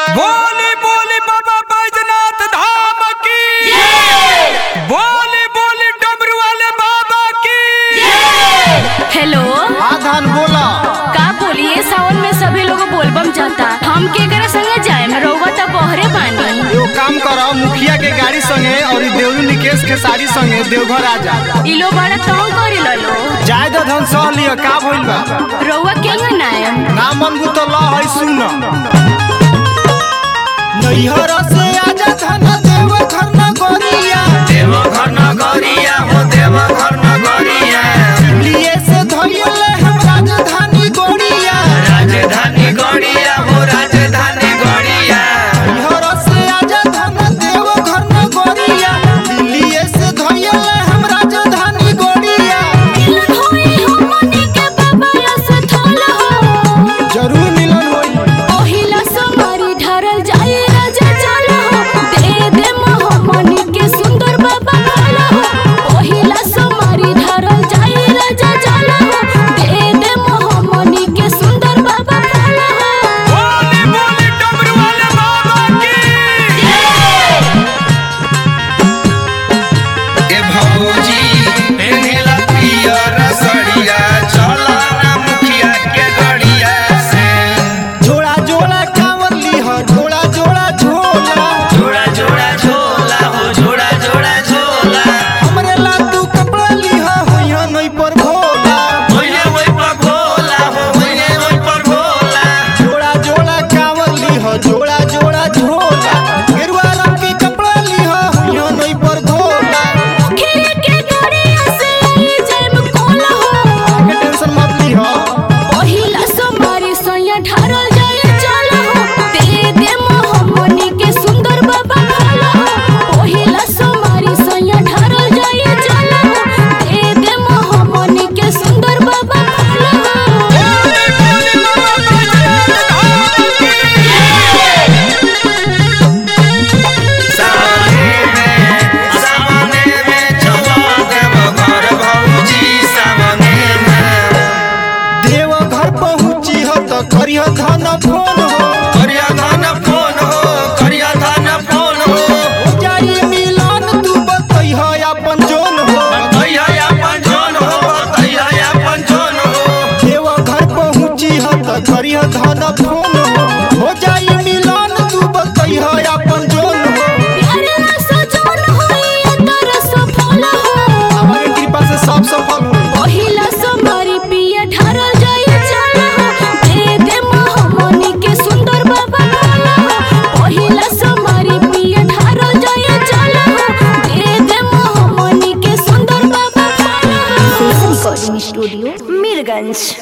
बोली बोली बाबा बैजनाथ धाम की बोली बोली डमरू वाले बाबा की हेलो हाँ धान बोला का बोलिए सावन में सभी लोग बोलबम जाता हम के करे संगे जाए रउआ त बहरे बानी एगो काम करो मुखिया के गाड़ी संगे और ई देवरू निकेश के साड़ी संगे देवघर आ जा इ लोग बड़ा तंग करे ललो जाय दो धन सह लियो का भइल बा रउआ केंगा नाय ना मनबू तो ल है सुन नैहर से आजा धन देवघर न गोरिया देवघर नगरिया हो देवघर नगरिया लिए से धइले हम राजधानी गोरिया राजधानी गड़िया हो राजधानी गड़िया नैहर से आजा धन देवघर न गोरिया लिए से धइले हम राजधानी गोरिया जरूर मिलन होई ओहिला समारी ढारल जाए राजा चलो दे दे मोहमनी के सुंदर बाबा भला ओहिला समारी ढारल जाए राजा चलो दे दे मोहमनी के सुंदर बाबा भला बोली बोली डमरू वाले बाबा की ए भौजी पेनेला पियर सड़िया चला ना मुखिया के गड़िया से जोड़ा जोड़ा कांवर लीह जोड़ा जोड़ा झोला जोड़ा जोड़ा झोला हो जोड़ा जोड़ा झोला हमरे ला तू कपड़ा लीह होइहा नहीं पर भोला होइने ओइ पर भोला हो होइने ओइ पर भोला जोड़ा जोड़ा कांवर लीह जोड़ा जोड़ा झोला गेरुआ रंग के कपड़ा लीह होइहा नहीं पर भोला खिरे के गड़िया से आई जैम कोला हो आगे टेंशन मत लीह पहिला सोमवारी सैया ढारल जाए चलो दे दे मोहमनी के सुंदर बाबा भला पहिला सोमवारी सैया ढारल जाए चलो दे दे मोहमनी के सुंदर बाबा भला बोली बोली बाबा बैजनाथ धाम की सामने में सामने में चला देवघर भौजी सामने में देव घर पहुंची हो तो करिह धन फोन हो करिया धान फोन हो करिया धान फोन हो हो जाई मिलन तू बतैह अपन जोन हो बताइया अपन जोन हो बताइया अपन जोन हो देव घर पहुंची हो तो करिह धन फोन हो हो जाई मिलन तू बतैह अपन जोन हो प्यारे सजन होई तर सफल हो हमारे कृपा से सब सफल हो पहिला सोमवारी पिया ढारल जाए चलो दे दे मोहमनी के सुंदर बाबा भला पहिला सोमवारी पिया ढारल जाए चलो दे दे मोहमनी के सुंदर बाबा भला रिकॉर्डिंग स्टूडियो मीरगंज